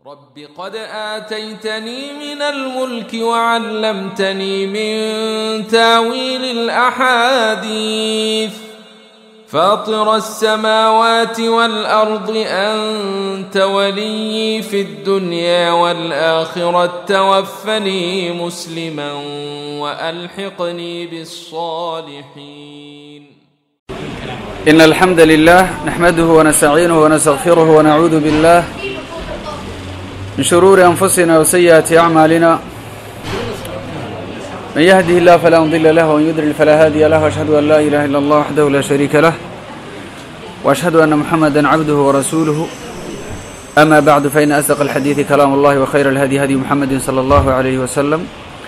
رب قد آتيتني من الملك وعلمتني من تاويل الأحاديث فاطر السماوات والأرض أنت ولي في الدنيا والآخرة توفني مسلما وألحقني بالصالحين إن الحمد لله نحمده ونستعينه ونستغفره ونعوذ بالله من شرور أنفسنا وسيئات أعمالنا من يهده الله فلا مضل له ومن يضلل فلا هادي له وأشهد أن لا إله إلا الله وحده لا شريك له وأشهد أن محمدا عبده ورسوله أما بعد فإن أصدق الحديث كلام الله وخير الهدي هدي محمد صلى الله عليه وسلم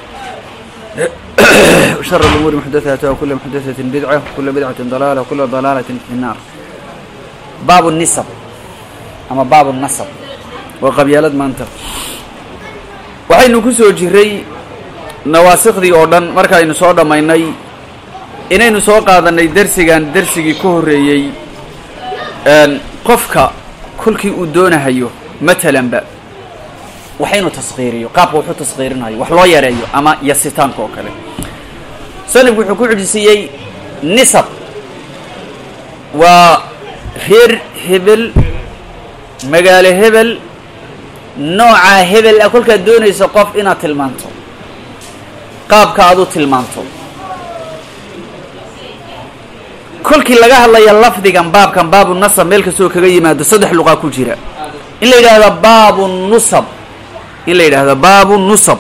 وشر الأمور محدثاتها وكل محدثة بدعة وكل بدعة ضلالة وكل ضلالة في النار باب النسب أما باب النسب waa qabyaalad maanta waxaynu ku soo jiray nawaasikhdii oo dhan markaaynu soo dhammaynay inaynu soo qaadanay dersigan dersigii ka horreeyey qofka kolkii uu doonahayo matalanba waxaynu taskhiiriyo qaabka wuxuu taskhiirinayo wax loo yareeyo ama yasitaanka oo kale sanifku wuxuu ku xujisiiyey nisab waa reer hebel magaalo hebel noocaa hebel ah kolkaad doonayso qof inaad tilmaanto qaabka aad u tilmaanto kolkii laga hadlaya lafdigan baabkan baabu nasab meel kastoo kaga yimaado saddex luqaa ku jira in la yidhaahdo baabu nusab in la yidhaahdo baabu nusab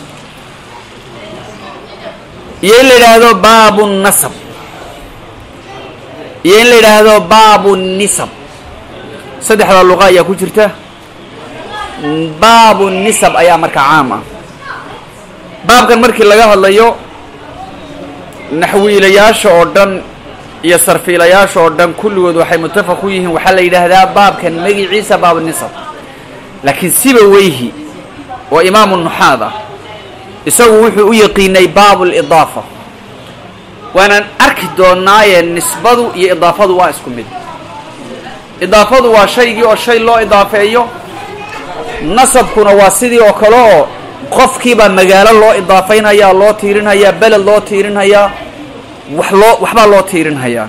iyo in la yidhaahdo baabu nasab iyo in la yidhaahdo baabu nisab saddexdaa luqa ayaa ku jirta baabu nisab ayaa marka caam ah baabkan markii laga hadlayo naxwiilayaasha oo dhan iyo sarfiilayaasha oo dhan kulligood waxay mutafaq ku yihiin waxaa la yidhaahdaa baabkan magiciisa baabu nisab laakiin siba weyhi oo imaamu nuxaad ah isagu wuxuu u yaqiinay baabu lidaafa waanaan arki doonaaye nisbadu iyo idaafadu waa isku mid idaafadu waa shaygii oo shay loo idaafeeyo nasabkuna waa sidii oo kale oo qofkiibaa magaalo loo idaafaynayaa loo tiirinhayaa beled loo tiirinhayaa wax loo waxbaa loo tiirinhayaa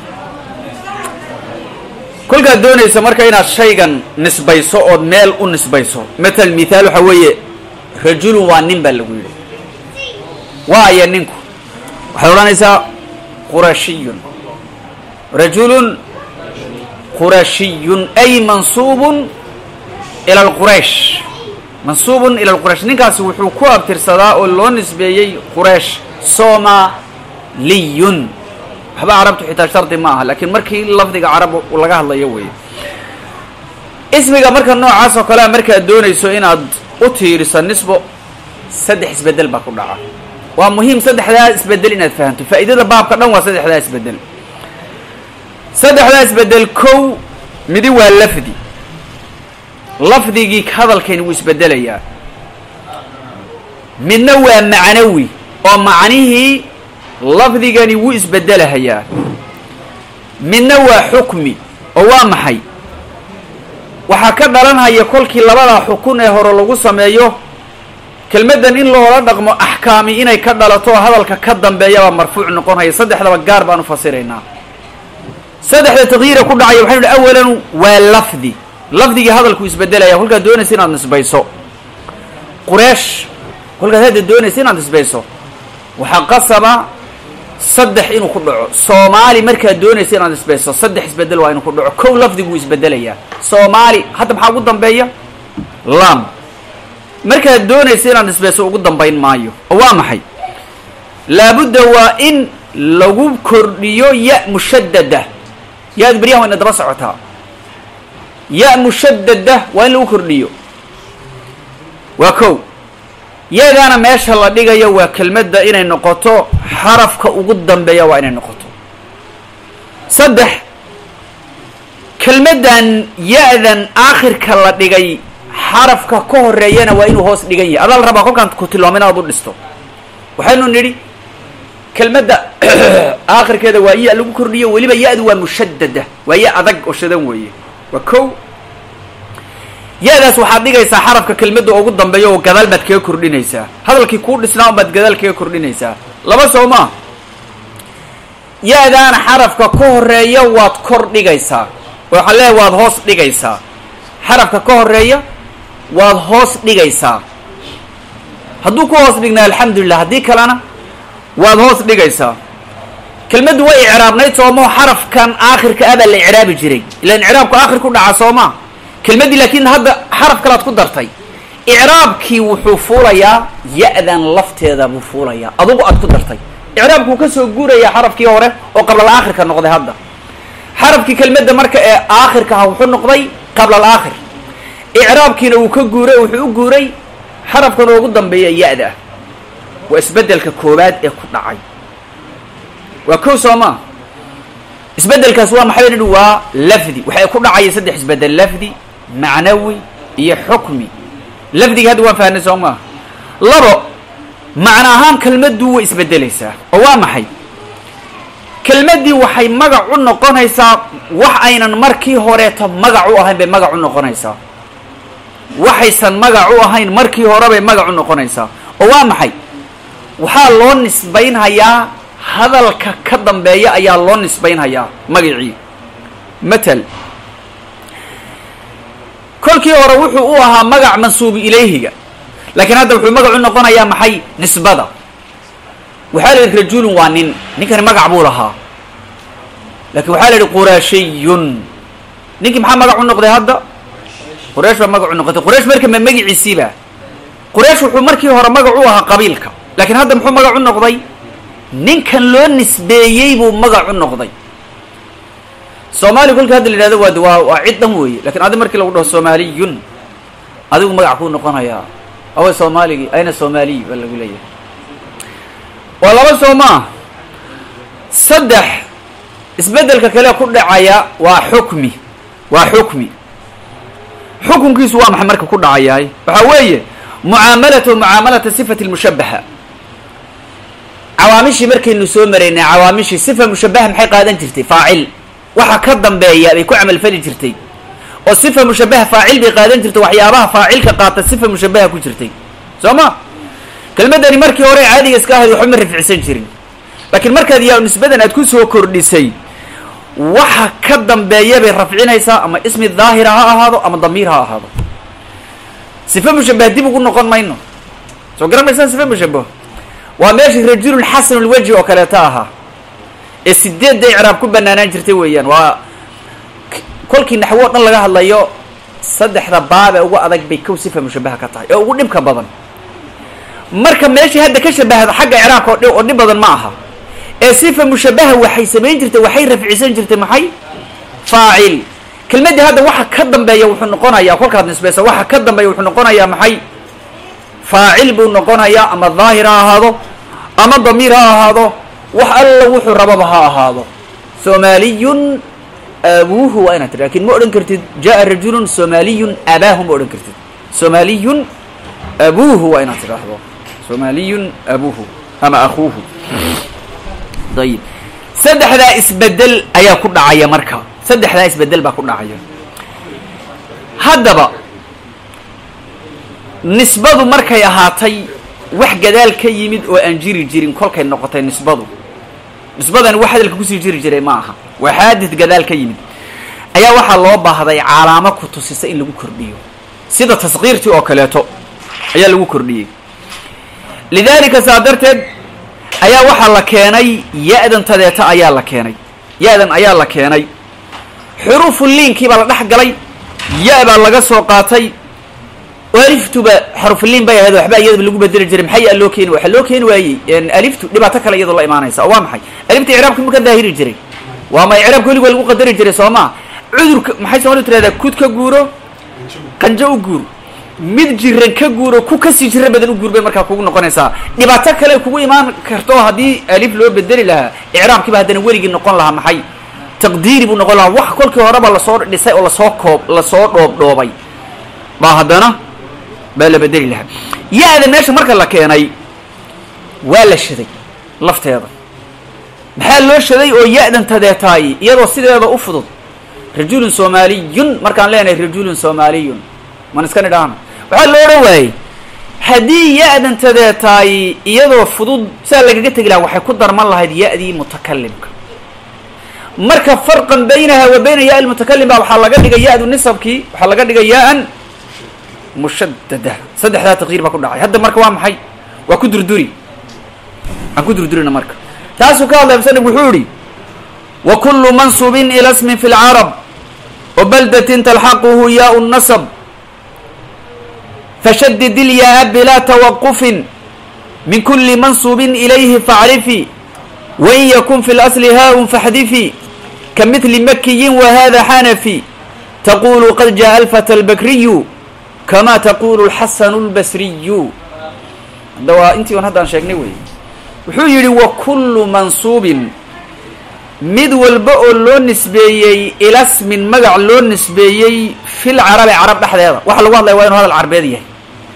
kolkaad doonaysa marka inaad shaygan nisbayso ood meel u nisbayso matal mithaal waxaa weeye rajulun waa nin baa lagu yidhi waa aya ninku waxaad odhanaysaa qurashiyun rajulun qurashiyun ay mansuubun ila alquraysh mansuubun ila alquraysh ninkaasi wuxuu ku abtirsadaa oo loo nisbeeyey quraysh somaliyun waxba carabtu xitaa shardi ma aha laakiin markii lafdiga carab laga hadlayo weeye ismiga marka noocaas oo kalea markaad doonayso inaad u tiiriso nisbo saddex isbedel baa ku dhaca waa muhiim saddexdaa isbedel inaad fahamto faa'iidada baabka dhan waa saddexdaa isbedel saddexdaa isbedel kow midi waa lafdi lafdigii hadalkani wuu isbedelayaa midna waa macnawi oo macnihii lafdigani wuu isbedelahayaa midna waa xukmi oo waa maxay waxaa ka dhalanhaya kolkii labadaa xukun ee hore lagu sameeyo kelmaddan in loola dhaqmo axkaami inay ka dhalato oo hadalka ka dambeeyabaa marfuuc noqonhaya saddexdaba gaar baan u fasiraynaa saddexda takyiira ku dhacaya waxaynu hi awalan waa lafdi lafdigii hadalku isbedelaya kolkaad doonaysa inaad nisbayso qureesh kolkaad hadda doonaysa inaad nisbayso waxaa qasaba saddex inuu ku dhaco soomaali markaad doonaysa inaad nisbayso saddex isbedel waa inuu ku dhaco kow lafdiguu isbedelayaa soomaali hadda maxaa ugu dambeeya lam markaad doonaysa inaad nisbayso ugu dambayn maayo oo waa maxay laabudda waa in lagu kordhiyo ya mushadada yaad beryahan wayna daba socotaa ya mushadada waa in lagu kordhiyo waa kow yadaana meesha la dhigayo waa kelmadda inay noqoto xarafka ugu dambeeya waa inay noqoto saddex kelmaddan ya-dan aakhirka la dhigay xarafka ka horeeyana waa inuu hoos dhigan yahay adaa la rabaa kolkaan ku tilmaamo inaad u dhisto waxaynu nidhi kelmadda aakhirkeeda waa ya lagu kordhiyo weliba ya-du waa mushadada waa ya adag oo shadan weeye waa kow ya-daas waxaad dhigaysaa xarafka kelmadda ugu dambeeya oo gadaal baad kaga kordhinaysaa hadalkii kuu dhisnaa un baad gadaal kaga kordhinaysaa laba soo maa ya-daana xarafka ka horeeya waad kor dhigaysaa waxaa leeyahay waad hoos dhigaysaa xarafka ka horeeya waad hoos dhigaysaa hadduu ku hoos dhignaa alxamdulilah haddii kalena waad hoos dhigaysaa kelmaddu way icraabnayd soomoo xarafkan aakhirka abaa la icraabi jiray ilaan icraabku aakhir ku dhaca soomaa kelmaddii laakiin hadda xaraf kalaad ku dartay icraabkii wuxuu fuulayaa ya-dan lafteeda buu fuulayaa adugu aad ku dartay icraabkuu ka soo guurayaa xarafkii hore oo qablal aakhirka noqday hadda xarafkii kelmadda marka ee aakhirka ah wuxuu noqday qablal aakhir icraabkiina wuu ka guuray wuxuu u guuray xarafkan ugu dambeeya ya-da ah waa isbeddelka koowaad ee ku dhacay waa kow soo maa isbeddelkaas waa maxay nidhi waa lafdi waxay ku dhacaya saddex isbeddel lafdi macnawi iyo xukmi lafdiga hadda waan fahnay soo maa labo macno ahaan kelmaddu way isbeddelaysaa oo waa maxay kelmaddii waxay magac u noqonaysaa wax aynan markii horeeto magac u ahayn bay magac u noqonaysaa waxaysan magac u ahayn markii hore bay magac u noqonaysaa oo waa maxay waxaa loo nisbaynhayaa hadalka ka dambeeya ayaa loo nisbaynhayaa magacii matal kolkii hore wuxuu u ahaa magac mansuubu ilayhiga laakiin hadda wuxuu magac u noqonayaa maxay nisbada waxaa la yidhi rajulun waa nin ninkani magac buu lahaa laakiin waxaa la yidhi qurashiyun ninkii maxaa magac u noqday hadda quraysh baa magac u noqotay quraysh marka ma magiciisiiba quraysh wuxuu markii hore magac u ahaa qabiilka laakiin hadda muxuu magac u noqday ninkan loo nisbeeyey buu magac u noqday soomaaliya kolka hadda la yidhahdo waa waa waa cid dhan weeye lakin adi markii lagu dhaho soomaaliyun adigu magac kuu noqonayaa awa soomaaligii ayna soomaaliy baa lagu leeyahay waa laba soo maa saddex isbeddelka kale ku dhacaya waa xukmi waa xukmi xukunkiisu waa maxay marka ku dhacayahay waxaa weeye mucaamalatu mucaamalata sifati lmushabaha cawaamishii markaynu soo maraynay cawaamishii sifa mushabaha maxay qaadan jirtay faacil waxa ka dambeeya bay ku camalfali jirtay oo sifa mushabaha faacil bay qaadan jirtay waxyaabaha faacilka qaata sifa mushabaha ku jirtay soo ma kelmaddani markii hore caadiga iska ahayd waxba ma rafcsan jirin laakiin markaad yaa nisbadan aad ku soo kordhisay waxa ka dambeeya bay rafcinaysaa ama ismi daahira ha ahaado ama damiir ha ahaado sifa mushabaha dib ugu noqon mayno soo garan maysaan sifa mushabaho waa meeshii rajulun xasanulwajhi oo kaleeto ahaa ee sideedda icraab ku banaanaan jirtay weeyaan waa kolkii naxwo o dhan laga hadlayo saddexda baab ee ugu adag bay kow sifa mushabaha ka tahay ee ugu dhibka badan marka meeshii hadda ka shabahda xagga icraabka oo dhi oo dhib badan ma aha ee sifa mushabaha waxay samayn jirtay waxay rafcisan jirtay maxay faacil kelmaddii hadda waxa ka dambeeya wuxuu noqonayaa kolkaad nisbaysa waxa ka dambeeya wuxuu noqonayaa maxay faacil buu noqonayaa ama daahir ha ahaado ama damiir ha ahaado wax alla wuxuu rababa ha ahaado soomaaliyun abuuhu waa inaad tiri lakin ma odhan kartid jaa rajulun soomaaliyun abaahu ma odhan kartid soomaaliyun abuuhu waa inaad tidhaahdo soomaaliyun abuuhu ama akuuhu ayib saddexdaa isbedel ayaa ku dhacaya marka saddexdaa isbedel baa ku dhacaya haddaba nisbadu markay ahaatay wax gadaal ka yimid oo aan jiri jirin kolkay noqotay nisbadu nisbadani wax hadalka kusii jiri jiray ma aha waa xaadid gadaal ka yimid ayaa waxaa loo baahday calaamo ku tusisa in lagu kordhiyo sida taskiirtii oo kaleeto ayaa lagu kordhiyey lidaalika saa darteed ayaa waxaa la keenay ya-dan tadeeta ayaa la keenay ya-dan ayaa la keenay xuruufu liinkii baa la dhex galay ya- baa laga soo qaatay aliftuba xarufliin bay ahayd waxba iyadaba lagu bedeli jiray maxay yaa loo keeni waxaa loo keeni waayey aliftu dhibaato kale iyadoo la imaanaysa oo waa maxay alifta icraabka ma ka daahiri jiray waa ma icraabka weliga waa lagu qadari jiray soo maa cudurka maxay soomalidu tirahdaa kud ka guuro qanjo u guur mid jiran ka guuro ku kasii jira badan u guur bay markaa kugu noqonaysaa dhibaato kale kugu imaan karto haddii alif loo bedeli lahaa icraabkiiba haddana weligii noqon lahaa maxay taqdiiri buu noqon lahaa wax kolkii horeba lasoo dhisay oo lasoo koob lasoo dhoobdhoobay baa haddana baa la bedeli lahaa ya-da meesha marka la keenay waa la shaday lafteeda maxaa loo shaday oo ya-dan tadeetaay iyadoo sideeda u fudud rajulun soomaaliyun markaan leenahay rajulun soomaaliyun man iska nidhaahna waxaa lo odhan waayey haddii ya-dantadee tahay iyadoo fudud saa lagaga tegi laha waxay ku darman lahayd ya-dii mutakalimka marka farqan baynaha wa bayna ya lmutakalim ba waxaa laga dhigay ya-du nisabkii waxaa laga dhigay ya-an mushadada saddexdaa taqyiir baa ku dhacay hadda marka waa maxay waa ku durduri aan ku durdurina marka taasuu ka hadlay musanif wuxuu yihi wa kulu mansubin ila smin fi lcarab wa baldatin talxaquhu yaau nasab fashadid ilyaa bilaa tawaqufin min kuli mansubin ilayhi facrifi wain yakun fi lasli haa-un faxdifi ka midli makiyin wahada xanafi taqulu qad jaءa alfata albakriyu kama taqulu lxasanu lbasriyu hadda waa intii on haddaan sheegnay wey wuxuu yidhi wa kullu mansuubin mid walba oo loo nisbeeyey ilasmin magac loo nisbeeyey fil carabi carab dhexdeeda waxa lagu hadlaya waa inu hadal carbeed yahay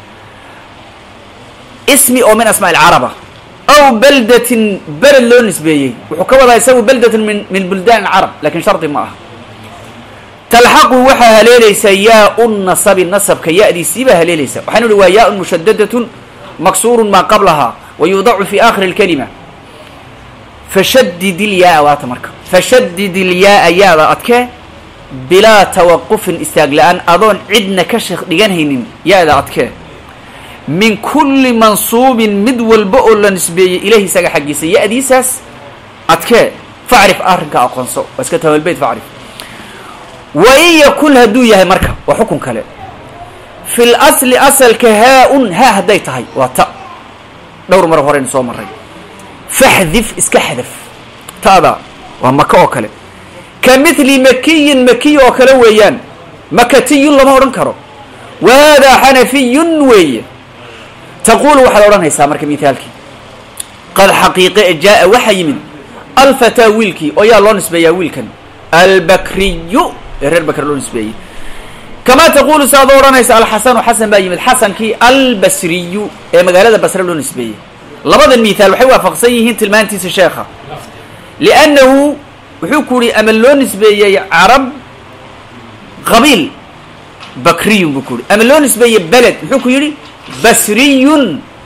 ismi oo min asmaa ilcaraba aw baldatin beled loo nisbeeyey wuxuu ka wadaa isagu baldatun min min buldaan alcarab lakin shardi ma aha talxaqu waxaa haleelaysaa yaa-u nasabi nasabka ya-diisii baa haleelaysa waxaanu ihi waa yaa-un mushadadatun maksuurun maa qablahaa wa yuudacu fi aakhiri اlkalima fashadid ilyaa waata marka fashadid ilyaa ya-da adkee bilaa tawaqufin istaag la-aan adoon cidna ka sheekh dhiganhaynin ya-da adkee min kulli mansuubin mid walba oo la nisbeeyey ilahi isaga xaggiisa ya-diisaas adkee facrif arrinka aqoonso waa iska tabalbeyt facrif wa in yakun hadduu yahay marka waa xukun kale fi l asli asalka haa-un haa hadday tahay waa ta dhowr mar horeynu soo maray faxdif iska xadaf ta'da waa maka oo kale ka mithli makiyin makiy oo kale weeyaan makatiyun lama odhan karo wa haadaa xanafiyun weeye taqulu waxaad odhanaysaa marka mithaalkii qad xaqiiqe jaa-a waxaa yimid alfataa wiilkii oo yaa loo nisbeeyaa wiilkan albakriyu ee reer bakr loo nisbeeyey kamaa taqulu saaad odhanaysa alxasanu xasan baa yimid xasankii albasriyu ee magaalada basre loo nisbeeyey labadan mithaal waxay waafaqsan yihiin tilmaantiisa sheekha liannahu wuxuu ku yihi ama loo nisbeeyey carab qabiil bakriyun buu ku yihi ama loo nisbeeyey beled muxuu ku yidhi basriyun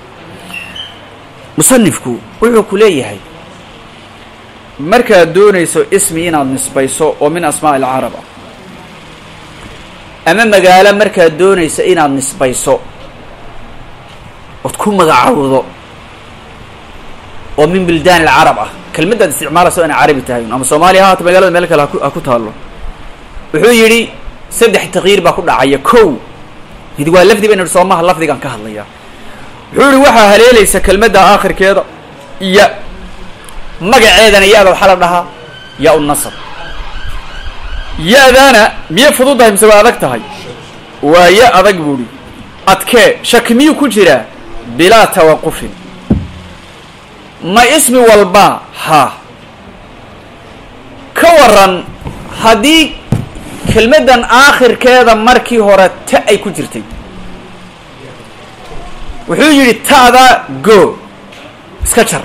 musanifku wuxuu ku leeyahay markaad doonayso ismi inaad nisbayso oo min asmaa alcarab ah ama magaalo markaad doonayso inaad nisbayso ood ku magacawdo oo min buldaan alcarab ah kelmaddaad isticmaalayso inay carabi tahay ama soomaaliya ha haato magaalada meel kale ha ku taallo wuxuu yidhi saddex takyiir baa ku dhacaya kow mid waa lafdi baynu ihi soomaha lafdigaan ka hadlaya wuxuu yihi waxaa haleelaysa kelmadda aakhirkeeda ya magaceedana ya-da waxaa la dhahaa ya u nasab ya-daana miyay fududahay mise waa adag tahay waa ya adag buuhi adkee shaki miyuu ku jiraa bilaa tawaqufin ma ismi walba ha ka waran haddii kelmaddan aakhirkeeda markii hore ta ay ku jirtay wuxuu yidhi ta'da go iska jar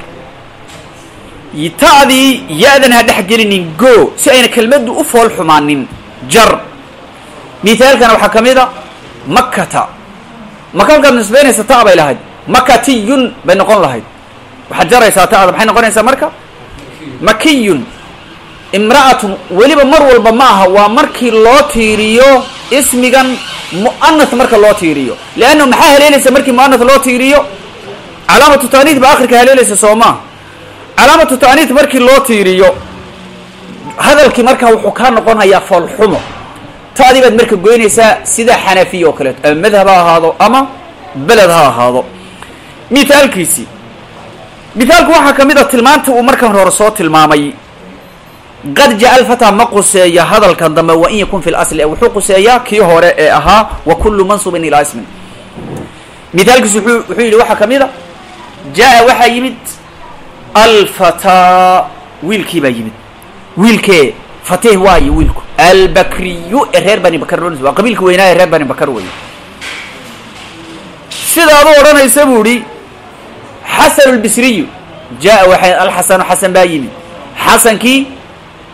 ta'dii ya-dan ha dhex gelinin go si ayna kelmaddu u fool xumaanin jar mithaalkana waxaa ka mid a makata maka halkaad nisbaynaysa ta bay lahayd makatiyun bay noqon lahayd waxaad jaraysaa ta'da maxay noqonaysaa marka makiyun imra'atun weliba mar walba ma aha waa markii loo tiiriyo ismigan mu'anath marka loo tiiriyo leanna maxaa haleelaysa markii mu'anath loo tiiriyo calaamatu taaniid ba akhirka haleelaysa soo maa calaamatu taaniid markii loo tiiriyo hadalkii markaa wuxuu kaa noqonayaa foolxumo ta'dii baad marka goynaysaa sida xanafiya oo kaleeto ama madhab ha ahaado ama beled ha ahaado mithaalkiisii mithaalku waxaa ka mid a tilmaanta uu markan hore soo tilmaamay qad jaa alfataa ma quseeya hadalkan dambe wa in yakun fi lasli wuxuu quseeyaa kii hore ee ahaa wa kullu mansubin ilaa ismin mithaalkiisu wuxuu wuxuu yidhi waxaa ka mid a jaa-a waxaa yimid alfataa wiilkii baa yimid wiilkee fatih waayo wiilku albakriyu ee reer bani bakar loo waa qabiilka weynaa ee reer bani bakar wey sidaad u odhanaysa buu ihi xasan albasriyu jaa waxay alxasanu xasan baa yimid xasankii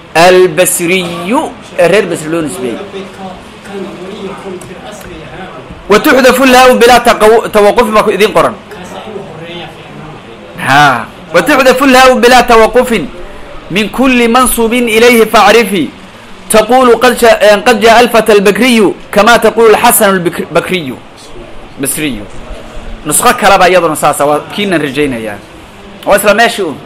albasriyu ee reer basri loo nisbeeyey wa tuxdafu lhaa bilaa taqaw- tawaqufin baa ku idin qoran ha wa tuxdafu lhaa bilaa tawaqufin min kuli mansubin ilayhi facrifi taqulu qad ja- qad jaa alfata albakriyu kama taqulu xasan bakriyu basriyu nusqo kaleba iyaduna saasa waa kiinan rajaynayaa waa isla meeshii un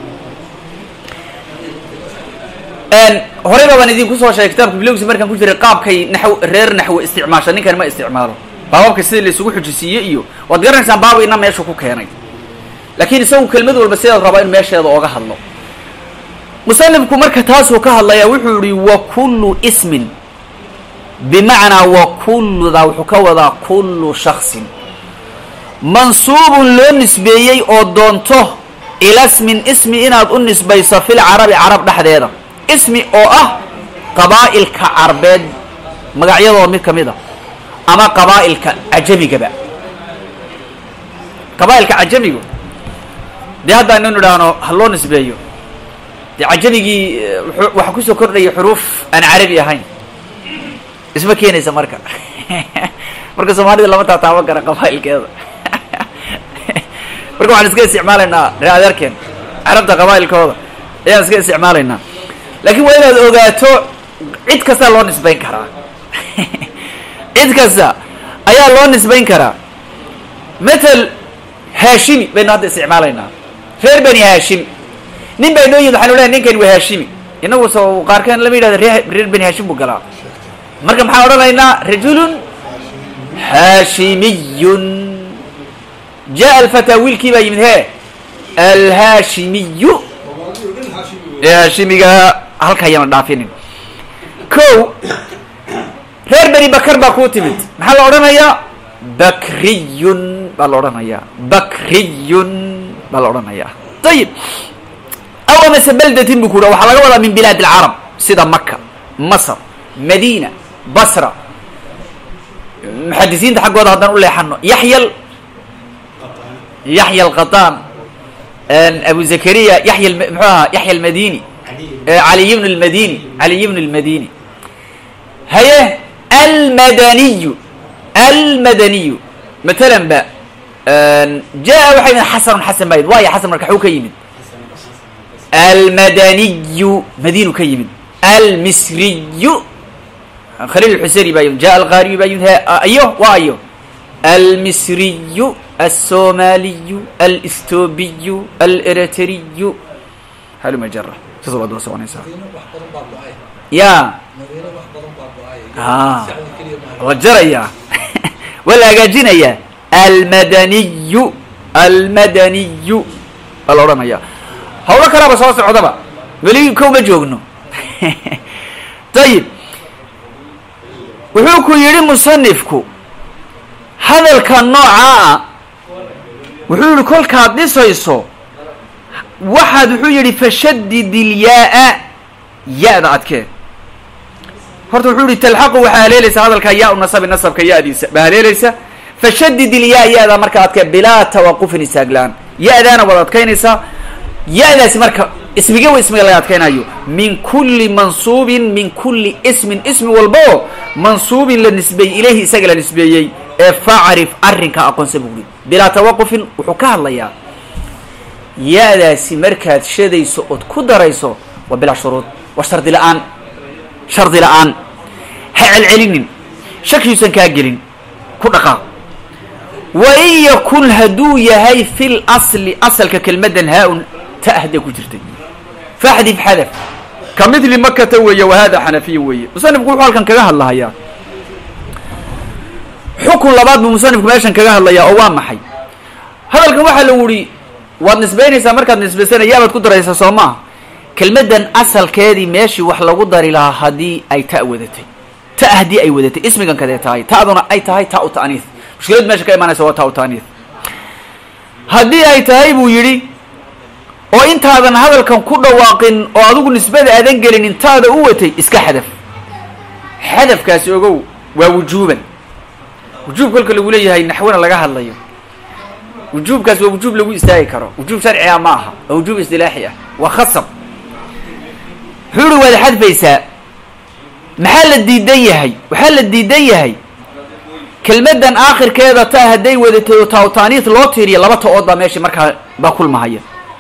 horeyba baan idinku soo sheegay kitaabka bilowgiisa markaan ku jiray qaabkay naxw reer naxwe isticmaasha ninkan ma isticmaalo baababka sidii la isugu xujisiiye iyo waad garanaysaan baaba ina meeshu ku keenay laakiin isagu kelmad walba sidaad rabaa in meesheeda ooga hadlo musanifku marka taasuu ka hadlayaa wuxuu yihi wa kullu ismin bimacnaa wa kulludaa wuxuu ka wadaa kullu shaksin mansuubun loo nisbeeyey oo doonto ilasmin ismi inaad u nisbayso fil carabi carab dhexdeeda ismi oo ah qabaa'ilka carbeed magacyadooda mid ka mid a ama qabaa'ilka cajamigaba qabaa'ilka cajamigu dee hadda inaynu idhaahno ha loo nisbeeyo dee cajamigii waxaa kusoo kordhaya xuruuf aan carabi ahayn isma keenaysa marka marka soomaalida lama taataaban kara qabaa'ilkeeda marka waxaan iska isticmaalaynaa ree adeerkeen carabta qabaa'ilkooda ayaan iska isticmaalaynaa laakiin waa inaad ogaato cid kastaa loo nisbayn karaa cid kasta ayaa loo nisbayn karaa matal haashimi baynu hadda isticmaalaynaa reer bani haashim nin baa inoo yimid waxanu lehay ninkani waa haashimi inagu so qaarkeen lama yidhahda ree reer bani haashim buu galaa marka maxaan odhanaynaa rajulun haashimiyun jaa alfataa wiilkii baa yimid he alhaashimiyu ee haashimiga halka ayana dhaafinin ko reer beni bakar baa kuu timid maxaa la odhanayaa bakriyun baa la odhanayaa bakriyun baa la odhanayaa ayib aw amase baldatin bu ku udha waxaa laga wadaa min bilaad alcarab sida maka masr madina basra muxadisiinta xaggooda haddaan u leexano yaxyal yaxya alqataan abu zakariya yaya mxuu ahaa yaxya almadini caliy bn lmadini caliy bn lmadini haye almadaniyu almadaniyu matalan ba jaa waxay yimid xasanun xasan baa yimid waaya xasan marka xuu ka yimid almadaniyu madinu ka yimid almisriyu khaliil xuseri baa yimid ja alqaariyu baa yimid ayo waa ayo almisriyu alsomaliyu alstobiyu aleritriyu haluma jara saas baad daba soconaysaa ya a la jarayaa waa la hagaajinayaa almadaniyu almadaniyu waa la odhanayaa hawlo kalaaba soo socdaba weli kow ma joogno ayib wuxuu ku yidhi musanifku hadalka noocaa ah wuxuu yihi kolkaad dhisayso waxaad wuxuu yidhi fashadid ilyaa-a ya-da adkee horta wuxuu yihi talxaqu waxaa haleelaysa hadalkaa yaa u nasabi nasabka ya-diisa baa haleelaysa fashadid ilyaa ya-da marka adkee bilaa tawaqufin istaaglaan ya-daana waad adkaynaysaa ya-daasi marka ismiga wa ismiga laga adkaynayo min kulli mansuubin min kulli ismin ismi walba oo mansuubin la nisbeeyey ilayhi isaga la nisbeeyey ee facrif arrinka aqoonsa buu uri bilaa tawaqufin wuxuu ka hadlayaa ya-daasi markaad shadayso ood ku darayso waa bilaa shuruud waa shardi la-aan shardi la-aan ha celcelinin shakiuusan kaa gelin ku dhaqaaq wa in yakun hadduu yahay fil asli asalka kelmadan haa-un ta ahda ku jirtay faxdif xadaf ka midli makata weeye wa hada xanafiya weeye musanifku wuxuu halkan kaga hadlahayaa xukun labaad buu musanifku meeshan kaga hadlayaa oo waa maxay hadalkan waxaa lagu yihi waad nisbaynaysaa markaad nisbaysana yaabaad ku daraysaa soo maaha kelmaddan asalkeedii meeshii wax lagu dari lahaa haddii ay ta wadatay ta haddii ay wadatay ismigan kadee tahay ta'duna ay tahay ta u ta'niis mushkilad meesha ka imaanaysa waa ta u ta'niis haddii ay tahay buu yidhi oo intaadan hadalkan ku dhawaaqin oo adigu nisbada aadan gelin intaada u watay iska xadaf xadafkaasi ogow waa wujuuban wujuub kolka lagu leeyahay naxwana laga hadlayo wujuubkaas waa wujuub lagu istaagi karo wujuub sharciga ma aha waa wujuub istilaaxi ah waa khasab wuxuu uhi waad xadfaysaa maxaa la diidan yahay waxaa la diidan yahay kelmadan aakhirkeeda ta hadday wadatay oo taawtaaniis loo tiiriyo laba ta-ood baa meesha markaa baa kulmahaya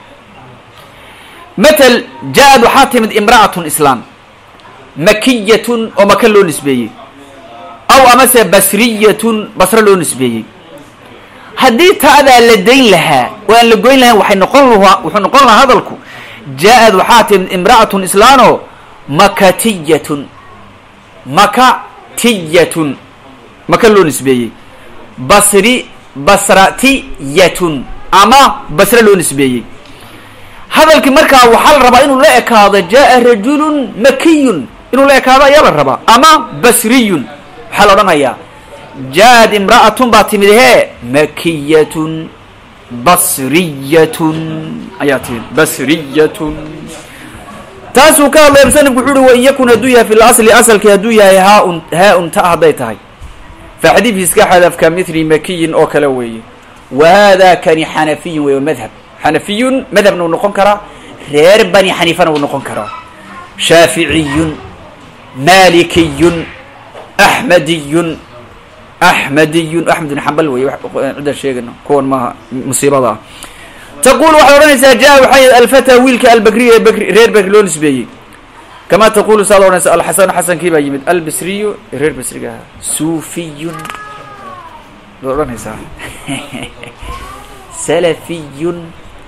matal ja-ad waxaa timid imra'atun islaam makiyatun oo maka loo nisbeeyey aw amase basriyatun basre loo nisbeeyey haddii ta'daa la dayn lahaa oo aan la goyn lahayn waxay noqon lahaa wuxuu noqon lahaa hadalku ja-ad waxaa timid imra'atun islaanoo makatiyatun makatiyatun maka loo nisbeeyey basri basratiyatun ama basre loo nisbeeyey hadalkii markaa waxaa la rabaa inuu la ekaado jaa rajulun makiyun inuu la ekaado ayaa la rabaa ama basriyun waxaa la odhanayaa jaa-ad imra'atun baa timid hee makiyatun basriyatun ayaa timid basriyatun taasuu ka hadlaya musanifku wuxu uhi wain yakun hadduu yahay fi lasli asalkii hadduu yahay haaun haa-un ta hadday tahay fa xadiidkii iska xadafka mithli makiyin oo kale weeye wa hada kani xanafiyun wey madhab xanafiyun madhabna uu noqon karaa reer bani xaniifana uu noqon karaa shaaficiyun malikiyun axmediyun axmediyun axmed bin xambal wey cidda sheegayno kuwan maaha musiibada ah taqul waxaad odhanaysaa ja waxay alfata wiilka albakriy ee bakri reer bakri loo nisbeeyey kama taqulu saad odhanaysa alxasanu xasankii baa yimid albasriyu reer basriga ahaa suufiyun baad odhanaysaa salafiyun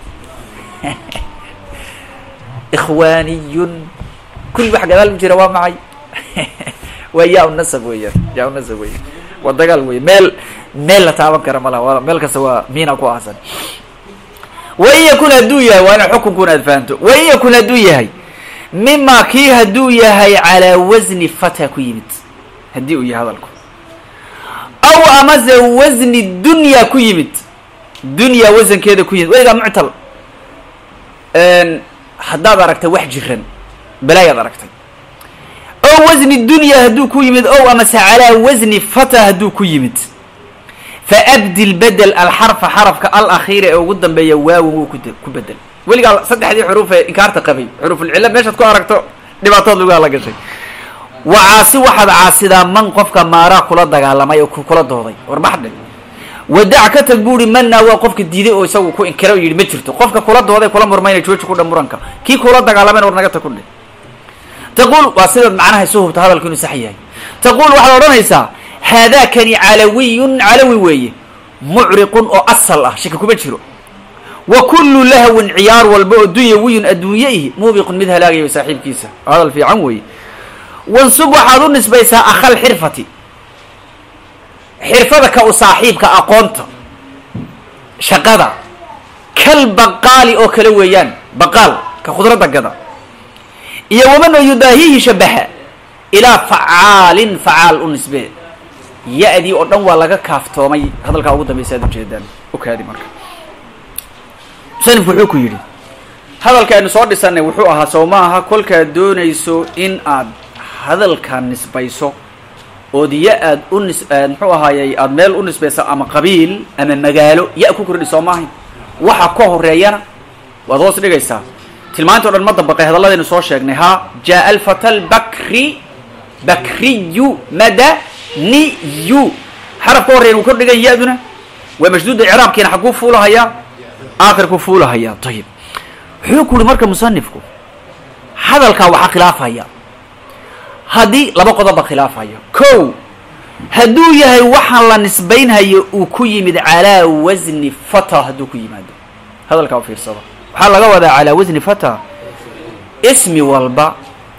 ikhwaaniyun kulli wax gadaal u jira waa macay waa yaa nasab weeyaan yaa nasab weya waa dagaal wey meel meel la taaban kara ma laha meel kasta waa miina ku aasan wain yakun hadduu yahay waa ina xukunkuna aad fahanto wain yakun hadduu yahay mima kii hadduu yahay calaa wasni fata ku yimid haddii uu yahay hadalku aw amase wasni dunya ku yimid dunya wasankeeda ku yimid weligaa muctal haddaad aragtay wax jiran balaayaad aragtay ow wasni dunya hadduu ku yimid ow amase calaa wasni fata hadduu ku yimid faabdil bedel alxarfa xarafka alakhiira ee ugu dambeeya waawin wuu ku ku bedel weligaa saddexdii xuruuf ee inkaarta qabay xuruufulcilla meeshaad ku aragto dhibaatood lagu hala gashay wa caasi waxaad caasidaa man qofka maaraa kula dagaalamay oo kula dooday warbaxdhe wadac ka tag buuhi manaa waa qofka diiday oo isagu ku inkira oo yidhi ma jirto qofka kula dooday kula murmayna jooji ku dha muranka kii kula dagaalamayna war naga tag ku dhe taquul waa sidaad macnaha isu hubta hadalku inuu sax yahay taquul waxaad odhanaysaa haadaakani calawiyun calawi weeye mucriqun oo asal ah shaki kuma jiro wa kullu lahwin ciyaar walba oo dunyawiyun adduunye ihi muubiqun mid halaagaya saaxiibkiisa hadal fiican weeye wansub waxaad u nisbaysaa akhal xirfati xirfada ka u saaxiibka aqoonta shaqada kal baqaali oo kale weeyaan baqaal ka khudradda gada iyo wamanoo yudaahihi shabaha ilaa facaalin facaal u nisbee ya-dii oo dhan waa laga kaaftoomay hadalkaa ugu dambaysa ad ujeedaan okaadi marka musanifku wuxuu ku yidhi hadalka aynu soo dhisanay wuxuu ahaa sow ma aha kolkaad doonayso in aad hadalka nisbayso ood ya aad u nis muxuu ahaayey aada meel u nisbayso ama qabiil ama magaalo ya ku kordhi soo maahayn waxa ka horeeyana waad hoos dhigaysaa tilmaanta o dhan ma dabaqay hadalladaynu soo sheegnay ha jaa alfata albakri bakriyu madaniyu xaraf ka horreyan wuu kor dhigan ya-duna waa mashduuda icraabkiina xagkuu fuulahayaa aakhirkuu fuulahayaa ayib wuxuu ku uhi marka musanifku hadalkaa waxaa khilaafaya haddii laba qodoba khilaafaya ko hadduu yahay waxaan la nisbaynhayo uu ku yimid calaa wasni fata hadduu ku yimaado hadalkaa u fiirsado waxaa laga wadaa calaa wasni fata ismi walba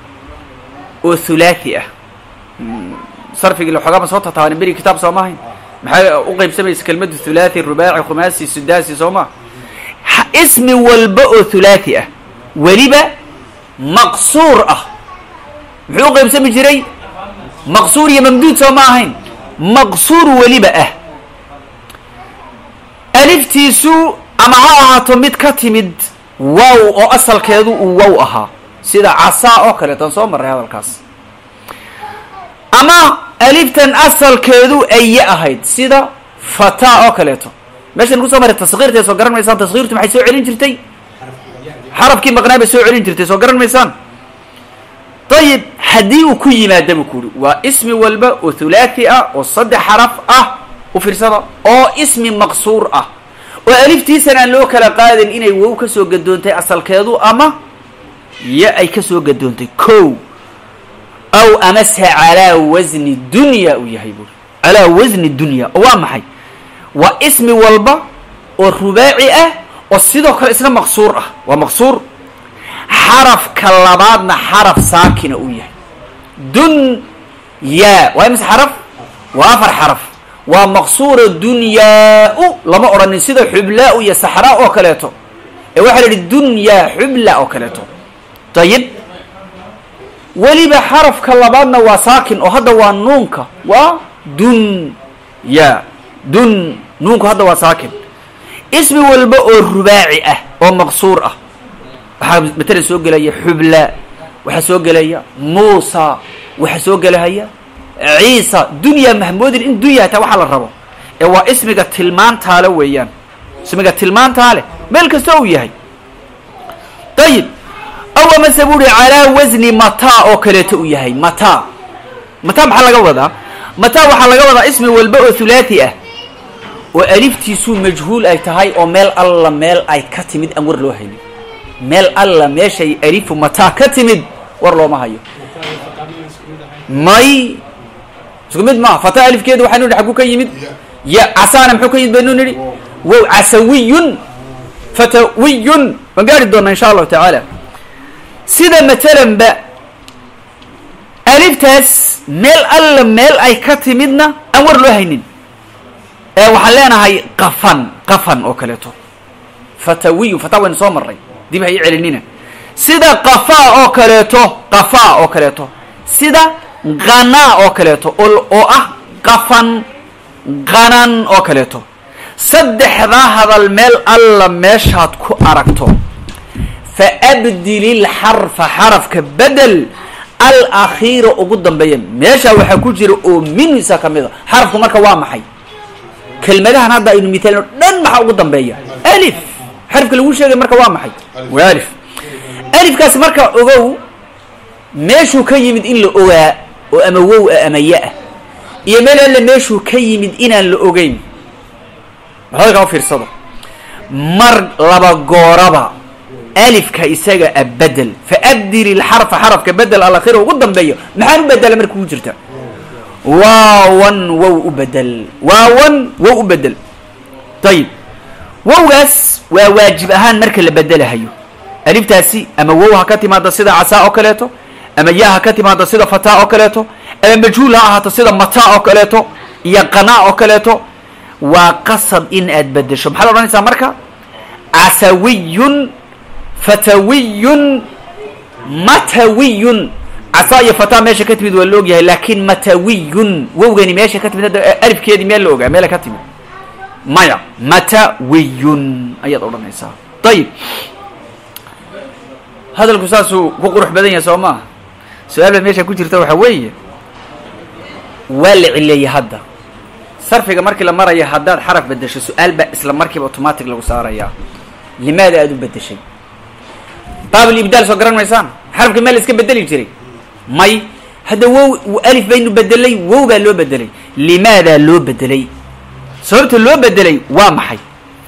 oo hulaathi ah sarfigii waxoogama soo tataaban beri kitaab soo maahayn maxay u qeybsamaysa kelmadu hulaathi rubaaci khumaasi sudaasi soo maa ismi walba oo hulaathi ah weliba maqsuur ah muxuu u qeybsami jiray maqsuur iyo mamduud soo ma ahayn maqsuur weliba ah aliftiisu ama ha ahaato mid ka timid wow oo asalkeedu uu wow ahaa sida casaa oo kaleetan soo marray hadalkaas ama aliftan asalkeedu aye ahayd sida fata oo kaleeto meeshan kusoo maray taskiirtay soo garan maysaan taskiirtu maxay soo celin jirtay xarafkii maqnaa bay soo celin jirtay soo garan maysaan ayib haddii uu ku yimaada buu ku uhi waa ismi walba oo thulaathi ah oo saddex xaraf ah u fiirsada oo ismi maqsuur ah oo aliftiisan aan loo kala qaadin inay wow ka soo gadoontay asalkeedu ama ya ay ka soo gadoontay ko aw amase calaa wasni dunya uu yahay buuri calaa wasni dunya oo waa maxay waa ismi walba oo rubaaci ah oo sidoo kale isna maqsuur ah waa maqsuur xarafka labaadna xaraf saakina uu yahay dun ya waa imise xaraf waa afar xaraf waa maqsuura dunyaa-u lama odhanin sida xublaa-u iyo saxraa oo kaleeto ee waxaa la yidhi dunyaa xubla oo kaleeto dayib weliba xarafka labaadna waa saakin oo hadda waa nuunka waa dun ya dun nuunku hadda waa saakin ismi walba oo rubaaci ah oo maqsuur ah waxaa matalan soo gelaya xubla waxaa soo gelaya muusa waxaa soo gelahaya ciisa dunya mahmoodin in dunya hataa waxaa la rabo ee waa ismiga tilmaantaale weeyaan ismiga tilmaantaale meel kasta uu yahay dayib aw amase bu uhi calaa wasni mataa oo kaleeto uu yahay mataa mataa maxaa laga wadaa mataa waxaa laga wadaa ismi walba oo thulaathi ah oo aliftiisuu majhuul ay tahay oo meel alla meel ay ka timid aan war loo haynin meel alla meeshay alifu mataa ka timid war looma hayo may isku mid maaha fata alifkeedu waxaynu nihi xaguu ka yimid ya casaana muxuu ka yimid baynu nidhi wow casawiyun fatawiyun waan gaari doonaa insha allahu tacaala sida matalan ba aliftaas meel alla meel ay ka timidna aan war loo haynin ee waxaan leenahay qafan qafan oo kaleeto fatawiyun fata waynu soo marray dib ha ii celinina sida qafaa oo kaleeto qafaa oo kaleeto sida qanaa oo kaleeto oo ah qafan qanan oo kaleeto saddexdaa hadal meel alla meeshaad ku aragto fa abdil ilxarfa xarafka bedel alakhiira ugu dambeeya meeshaa waxaa ku jira oo minisa ka mid a xarafku marka waa maxay kelmadahan hadda aynu mithaalino dhan maxaa ugu dambeeya alif xarafka lagu sheegay marka waa maxay waa alif alifkaas marka ogow meeshuu ka yimid in la ogaa oo ama wow ah ama ya-ah iyo meel alle meeshuu ka yimid inaan la ogeyn maxaa kaa fiirsado mar laba gooraba alifka isaga a bedel fa abdil ilxarfa xarafka bedel alakhira ugu dambeeyo maxaan u bedela marka kugu jirta waawan wow u bedel waawan wow u bedel ayib wowgaas waa waajib ahaan marka la bedelahayo aliftaasi ama wow ha ka timaada sida casaa oo kaleeto ama ya ha ka timaada sida fataa oo kaleeto ama majhuul ha ahaato sida mataa oo kaleeto iyo qanaa oo kaleeto waa qasab in aad bedesho maxaa la odhanaysaa marka casawiyun fatawiyun matawiyun casaa iyo fataa meesha ka timid waa la ogyahay laakin matawiyun wowgani meesha ka timid hadda alifkeedii meel la ogaa meela ka timid maya matawiyun ayaad odhanaysaa ayib hadalku saasuu ku qurux badan yahay soo maaha su-aal ba meesha ku jirta waxaa weeye waa la cileeyey hadda sarfiga markii la maraya haddaad xaraf bedesho su-aal baa isla markiiba automatic lagu saarayaa limaada aada u bedeshay baabul ibdaal soo garan maysaan xarafka meel la iska bedeli jiray may hadda wow alif baynu bedelay wow baa loo bedelay limaadaa loo bedelay sababta loo bedelay waa maxay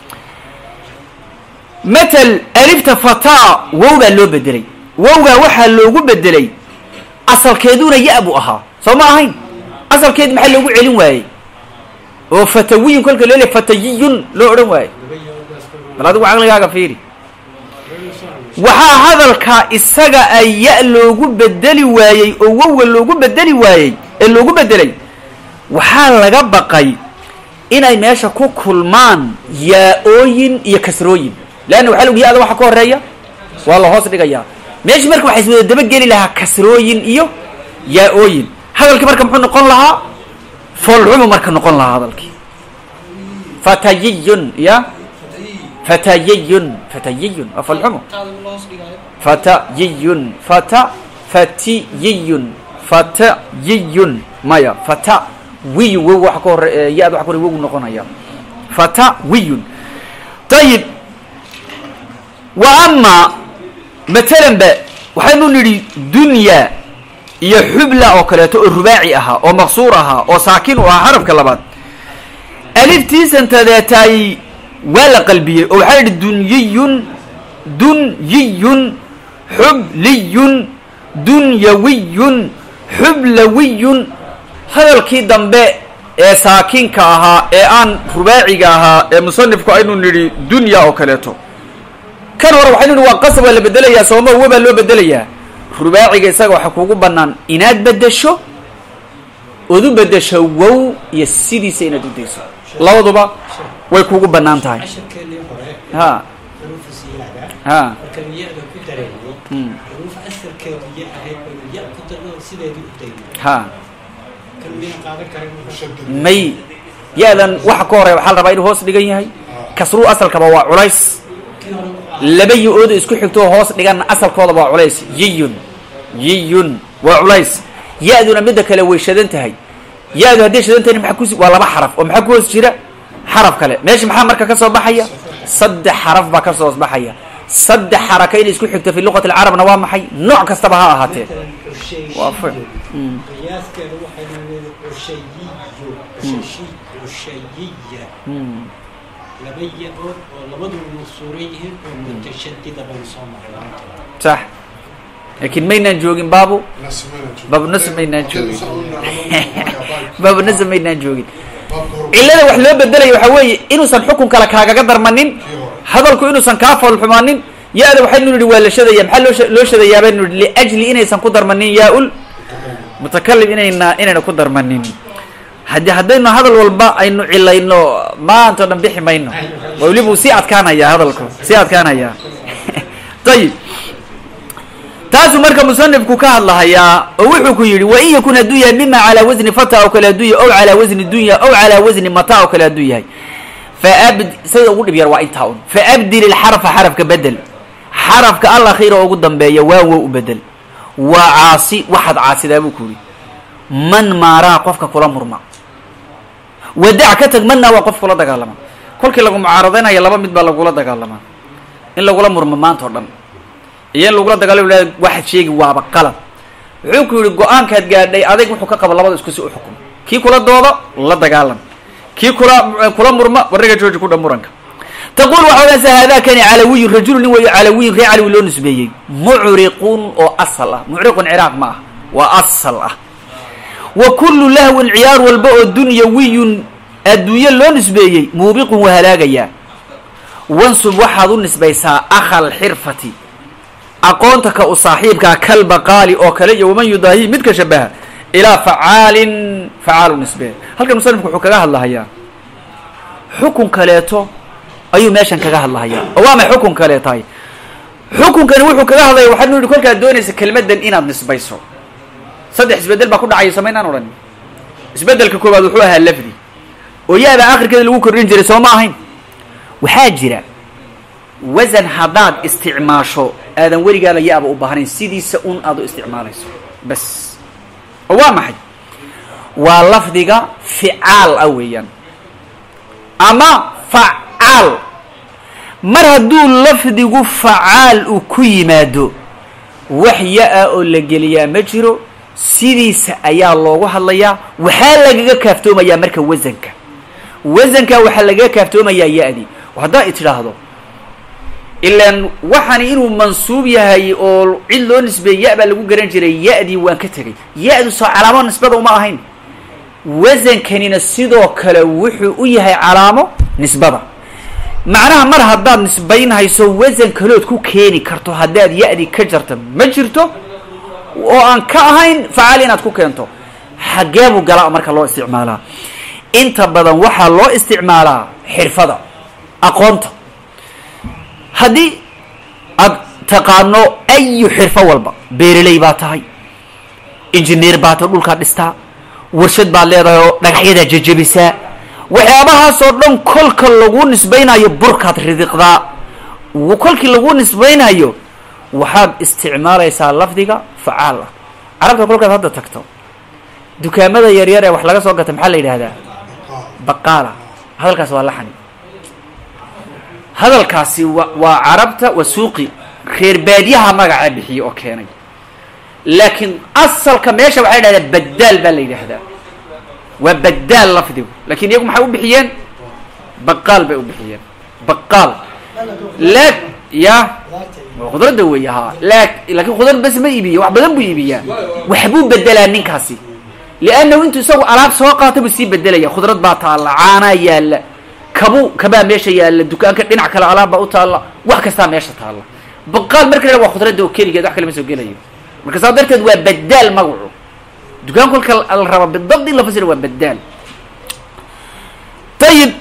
matal alifta fataa wow baa loo bedelay wowgaa waxaa loogu bedelay asalkeeduna ya buu ahaa soo ma ahayn asalkeed maxaa loogu celin waayey oo fatawiyun kolka loo le fatayiyun loo odhan waayey bal adigu caqligaaga fiiri waxaa hadalkaa isaga a ya loogu bedeli waayey oo wowga loogu bedeli waayey ee loogu bedelay waxaa laga baqay inay meesha ku kulmaan yaa-ooyin iyo kasrooyin leanna waxa log ya-da waxa ka horeeya waa la hoos dhigayaa meeshii marka waxaa iswada dabageli lahaa kasrooyin iyo yaa-ooyin hadalkii marka muxuu noqon lahaa foolxumu marka noqon lahaa hadalkii fatayiyun ya fatayiyun fatayiyun waa foolxumu fatayiyun fata fatiyiyun fatayiyun maya fata wiyu wow waxa ka hore ya-da waxa ka hore wow noqonaya fata wiyun ayib wa ama matalan ba waxaynu nidhi dunya iyo xubla oo kaleeto oo rubaaci ahaa oo maqsuur ahaa oo saakin u ahaa xarafka labaad aliftiisantadeetaay waa la qalbiyey oo waxaa yidhi dunyiyun dunyiyun xubliyun dunyawiyun xublawiyun hadalkii dambe ee saakinka ahaa ee aan rubaaciga ahaa ee musanifku aynu nidhi dunya oo kaleeto kan hore waxaynu nidhi waa qasab waa la bedelayaa sooma uwa baa loo bedelayaa rubaaciga isaga waxaa kuugu bannaan inaad beddesho ood u beddesho wow iyo sidiisa inaad u dayso labaduba way kuugu bannaan tahay casharkeennii hore ha xuruufu siyaada ha markaynu ya-da ku dareynay Mm. xuruuf asalkeedu ya ahayd baynu ya ku darno sideedii u daynay ha kan miyaan qaadan karin may ya-dan waxa ka horeya waxaa la rabaa inuu hoos dhigan yahay kasruu asalkaba waa culays kii hore wuxuu ahaa laba yo-ooda isku xigtoo hoos dhiganna asalkoodaba waa culays yiyun yiyun waa culays ya-duna midda kale way shadan tahay ya-du hadday shadan tahayna maxaa kusi waa laba xaraf oo maxaa ku hoos jira xaraf kale meesha maxaa marka ka soo baxaya saddex xaraf baa ka soo hoos baxaya saddex xaraka inay isku xigto fi luqati alcarabna waa maxay nooc kastaba ha ahaatee matalan cusheeyiyo waa ficil Mm. qiyaaskeedu waxaynu leedahay cusheeyiyo cusheshi cusheyiya Mm. laba ya-ood oo labadu masuuran yihiin oo mutashadida baynu soo marnay sax laakiin maynaan joogin baabu baabu nasr maynaan joogin baabu nasr maynaan joogin cillada wax loo bedelaya waxaa weeye inuusan xukun kale kaagaga darmanin hadalku inuusan kaa foolxumaanin ya-da waxaynu nidhi waa la shadaya maxaa loo sha- loo shadayaa baynu nidhi liajli inaysan ku darmanin yaa-ul mutakalim inayna inayna ku darmanin haddii haddaynu hadal walba aynu cilayno maanta o dhan bixi mayno weli buu sii adkaanayaa hadalku sii adkaanayaa ayib taasuu marka musanifku ka hadlahayaa oo wuxuu ku yidhi wain yakun hadduu yahay mima calaa wasni fata oo kale hadduu yahay ow calaa wasni dunya ow calaa wasni mata oo kale hadduu yahay faabd sida ugu dhib yar waa intaa un faabdil ilxarfa xarafka bedel xarafka al akhiira oo ugu dambeeya waa wow u bedel waa caasi waxaad caasidaa buu ku yidhi man maaraa qofka kula murma wadac ka tag manna waa qof kula dagaalama kolkii lagu mucaaradaynayo laba mid baa lagula dagaalamaa in lagula murmo maanta oo dhan iyo in lagula dagaalamo la waxaad sheegi waaba qalad wuxuu ku yidhi go-aankaad gaadhay adig wuxuu ka qaba labada isku si u xukum kii kula dooda la dagaalam kii kula kula murma warriga jooji ku dha muranka taqul waxa odhanaysa haadakani calawiyun rajulu nin weeyo calawiyun ree calawi loo nisbeeyey mucriqun oo asal ah mucriqun ciraaq ma ah waa asal ah wa kullu lahwin ciyaar walba oo dunyawiyun adduunye loo nisbeeyey muubiqun waa halaagayaa wansub waxaad u nisbaysaa akhal xirfati aqoonta ka u saaxiibkaa kalbaqaali oo kale iyo waman yudaahi mid ka shabaha ilaa facaalin facaalu nisbee halkan musanifku wuxuu kaga hadlahayaa xukun kaleeto ayuu meeshan kaga hadlahayaa oo waa may xukun kaleetahay xukunkani wuxuu kaga hadlaya waxaad nu yihi kolkaad doonaysa kelmaddan inaad nisbayso saddex isbedel baa ku dhacaya samaynaan odhan isbedelka koowaad wuxuu ahaa lafdi oo ya-da akhirkeeda lagu kordhin jiray soo ma ahayn waxaa jira wasan haddaad isticmaasho aadan weligaaba ya-ba u baahnayn sidiisa un aad u isticmaalayso bas oo waa maxay waa lafdiga ficaal ah weeyaan ama facaal mar hadduu lafdigu facaal uu ku yimaado wax ya-a oo la geliyaa ma jiro sidiisa ayaa loogu hadlayaa waxaa lagaga kaaftoomayaa marka wasanka wasanka waxaa lagaga kaaftoomayaa ya-dii haddaa i tidhaahdo ilaan waxani inuu mansuub yahay oo cid loo nisbeeyey ya baa lagu garan jiray ya-dii waan ka tegay ya-du soo calaamo nisbada uma ahayn wasankanina sidoo kale wuxuu u yahay calaamo nisbada macnaha mar haddaad nisbaynhayso wasan kalood ku keeni karto haddaad ya-dii ka jarta ma jirto oo aan ka ahayn facaal inaad ku keento xaggee buu galaa marka loo isticmaalaa inta badan waxaa loo isticmaalaa xirfada aqoonta haddii aad taqaano ayu xirfo walba beereley baa tahay injineer baa tahay dhulkaad dhistaa warshad baad leedahay oo dhagaxyadaa jejebisaa waxyaabahaasoo dhan kolka lagu nisbaynayo burkaad ridiqdaa kolkii lagu nisbaynayo waxaad isticmaalaysaa lafdiga facaal ah carabta kolkaad hadda tagto dukaamada yaryar ee wax laga soo gata maxaa la yidhaahdaa baqaala hadalkaas waa laxani hadalkaasi wa waa carabta waa suuqi reer baadiyaha magaca bixiyey oo keenay laakiin asalka meesha waxay dhahdaa badaal baa la yidhaahdaa waa badaal lafdigu lakin iyagu maxay u bixiyeen baqaal bay u bixiyeen baqaal la ya khudradda wey ha la laakin khudrad bas ma iibiyo wax badan buu iibiyaa waxbuu bedelaa ninkaasi liannahu intuu isagu alaab soo qaata buu sii bedelaya khudrad baa taalla caanaa yaalla kabu kabaa meesha yaalla dukaanka dhinac kale alaab baa u taalla wax kastaa meesha taalla baqaal marka la waa khudradda oo keligeed wax kale ma soo gelayo marka saa darteed waa badaal magacu dukaan kolka la raba bidabd in la fasira waa badaal ayib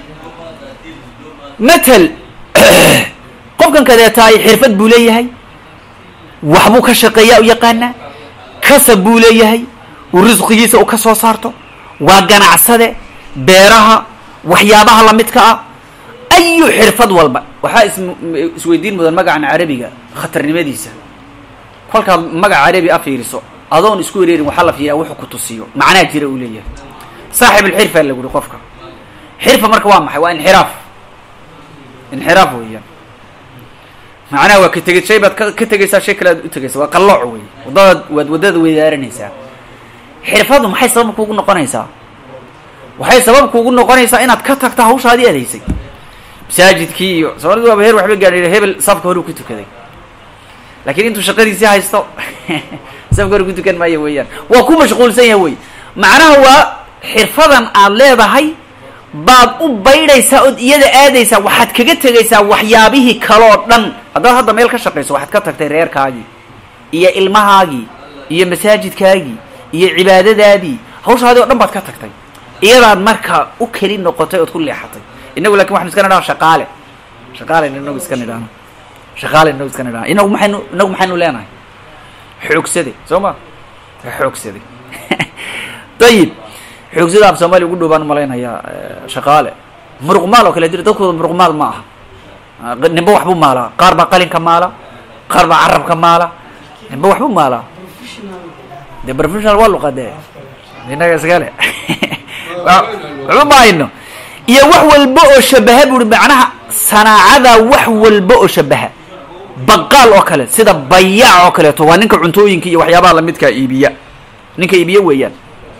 matal qofkan kadeetaay xirfad buu leeyahay waxbuu ka shaqeeyaa u yaqaanaa kasab buu leeyahay uu risqigiisa u ka soo saarto waa ganacsade beeraha waxyaabaha lamidka ah ayu xirfad walba waxaa is isweydiin mudan magacan carabiga khatarnimadiisa kolkaad magac carabi a fiiriso adoon isku wareerin waxaa la fiiriyaa wuxuu ku tusiyo macnaa jira uu leeyahay saaxib alxirfa lagu uhi qofka xirfa marka waa maxay waa inxiraaf inxiraaf weeyaan macnaha waa ka tegid shay baad ka ka tegaysaa shay kale aad u tegaysa waa qallooc wey waddadaad waad waddada weydaaranaysaa xirfadu maxay sabab kuugu noqonaysaa waxay sabab kuugu noqonaysaa inaad ka tagto hawshaadii aad haysay masaajidkii iyo soomalidu waaba heer waxba gaadhay hebel safka hore u ku tukaday laakiin intuu shaqadiisii haysto safka hore ku tukan maayo weeyaan waa ku mashquulsan yahay wey macnaha waa xirfadan aad leedahay baad u baydhaysaa ood iyada aadaysaa waxaad kaga tegaysaa waxyaabihii kaloo dhan haddaad hadda meel ka shaqayso waxaad ka tagtay reerkaagii iyo ilmahaagii iyo masaajidkaagii iyo cibaadadaadii hawshaadii o dhan baad ka tagtay iyadaad markaa u keli noqotay ood ku leexatay inagu lakin waxanu iska nidhaha shaqaale shaqaale inagu iska nidhahno shaqaale inagu iska nidhahno inagu maxaynu inagu maxaynu leenahay xoogsade soo ma xoogsade ayib xoogsada af soomaaliya ugu dhow baan umalaynayaa shaqaale muruqmaal oo kale jira dadkooda muruqmaal ma aha nimba waxbuu maalaa qaar baa qalinka maala qaar baa carabka maala nimba waxbuu maalaa de professional waa luqade inaga iskale waxba ma hayno iyo wax walba oo shabaha buri macnaha sanaacada wax walba oo shabaha baqaal oo kale sida bayaac oo kaleeto waa ninka cuntooyinka iyo waxyaabaha lamidkaa iibiya ninka iibiya weeyaan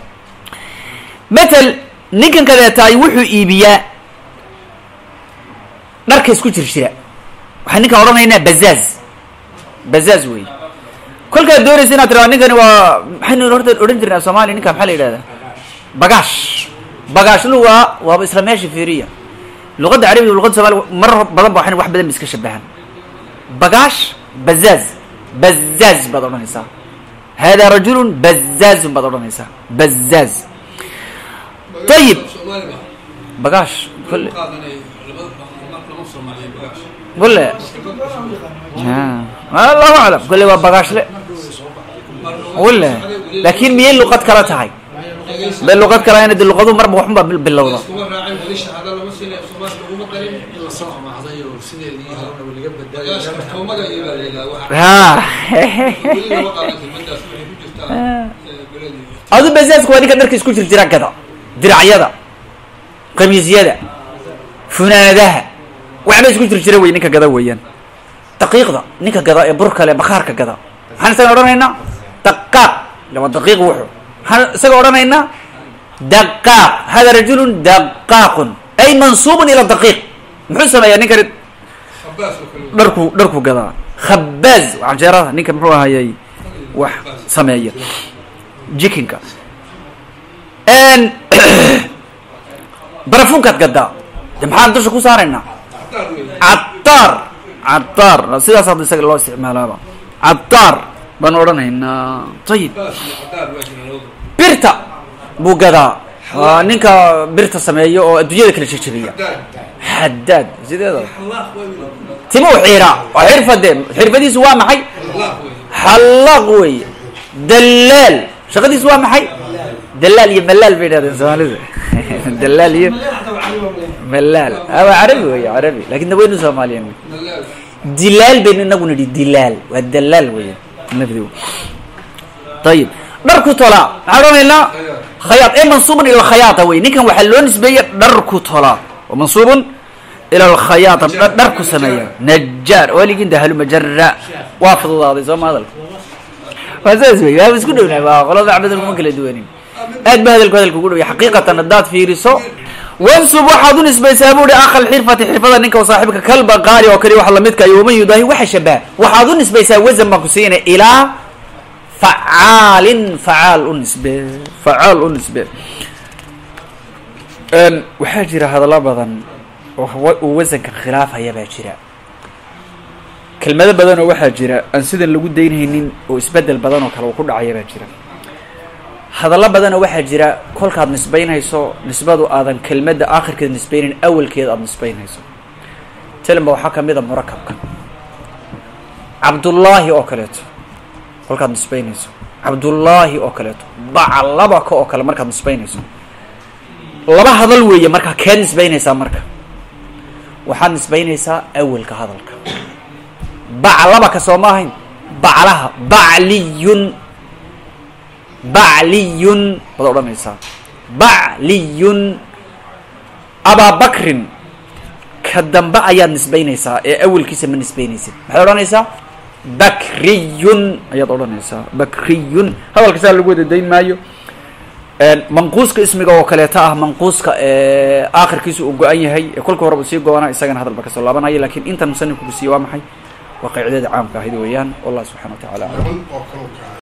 matal ninkan kadeetaay wuxuu iibiyaa dharka isku jir jira waxaan ninkan odhanaynaa bazaaz bazaaz wey kolkaad doonaysa inaad tiraa ninkani waa maxaynu horta odhan jirnaa soomaliya ninkan maxaa la yidhahdaa bagaash bagaashlu waa waaba isla meesha fiiriya luqadda carabiga luqadda somalia marar badan ba waxan wax badan ba iska shabahan bagaash bazaaz bazaaz baad odhanaysaa hada rajulun bazaazun baad odhanaysaa bazaaz ayib bagaash kole kole allahu aclam kole waa bagaashle wale laakin miyay luqad kala tahay bay luqad kala de luqadu marba waxunbaa bilowda adu bazaazka waa ninka dharka isku jir jira gada diracyada kamiisyada funaadaha waxba isku jir jira wey ninka gada weeyaan daqiiqda ninka gada ee burkale bakaarka gada maxaan isaga odhanaynaa daqaaq lama daqiiq wuxu maxaan isaga odhanaynaa daqaaq hada rajulun daqaaqun ay mansuubun ila daqiiq muxuu sameeyaa ninkani dharku dharku gadaa khabaaz canjeerada ninka muxuu ahayay wax sameeya jikinka barafunkaad gadaa de maxaan dusha ku saaraynaa cadaar cadaar sidaas hadda isaga loo isticmaalaaba cadaar baan odhanaynaa ayib birta buu gadaa waa ninka birta sameeya oo adduunyada kala jejebiya xadaad sideeda tima u xiiraa oo xirfade xirfadiisu waa maxay xallaaq wey dalaal shaqadiisu waa maxay dalaal iyo malaal bay idhahdeen soomaalida dalaal iyo malaal waa carabi wey carabi lakin daweynu soomaaliyan wey dilaal baynu inagu nidhi dilaal waa dalaal weya nafdi ayib dharku tolaa maxaa odhanaynaa khayaad ee mansuubun ila alkhayaata wey ninkan waxaa loo nisbeeya dharku tolaa wa mansuubun ila alkhayaata dharku sameeya najaar waligin dahalu majara waa fududaaday sooma hadalka waa saas wey waa isku dhownahay waa qolada cabdal kuma kala duwanin aad ba hadalku hadalka ugu dhowya xaqiiqatan haddaad fiiriso wansub waxaad u nisbaysaa buuhi akal xirfati xirfada ninka oo saaxiibka kalba qaari oo kale wax lamidka iyo waman yudaahi waxa shabaha waxaad u nisbaysaa wasan baan ku siinaya ilaa facaalin facaal u nisbe facaal u nisbe waxaa jira hadallo badan oo uu wasanka khilaafaya baa jira kelmado badan oo waxaa jira aan sidan lagu daynhaynin oo isbedel badan oo kale uu ku dhacaya baa jira hadallo badan oo waxaa jira kolkaad nisbaynhayso nisbadu aadan kelmadda aakhirkeeda nisbaynayn awalkeeda aada nisbaynhayso telemba waxaa kamid a murakabka cabdullaahi oo kaleeto kolkaad nisbaynayso cabdullaahi oo kaleeto baclabaka oo kale markaad nisbaynayso laba hadal weeye markaa keed nisbaynaysaa marka waxaad nisbaynaysaa awalka hadalka baclabaka soo ma ahayn baclaha bacliyun bacliyun baad odhanaysaa bacliyun abaabakrin ka dambe ayaad nisbaynaysaa ee awalkiisa ma nisbaynaysid maxaad odhanaysaa bakriyun ayaad odhanaysaa bakriyun hadalka saa lagu wada dayn maayo manquuska ismiga oo kaleeto ah manquuska aakhirkiisa uu go-an yahay ee kolka hore uu sii go-ana isagana hadalba kasoo laabanaya lakin intan musanifku ku siiye waa maxay waa qaacidada caamka ahayd weeyaan wallah subxana wa tacala aclam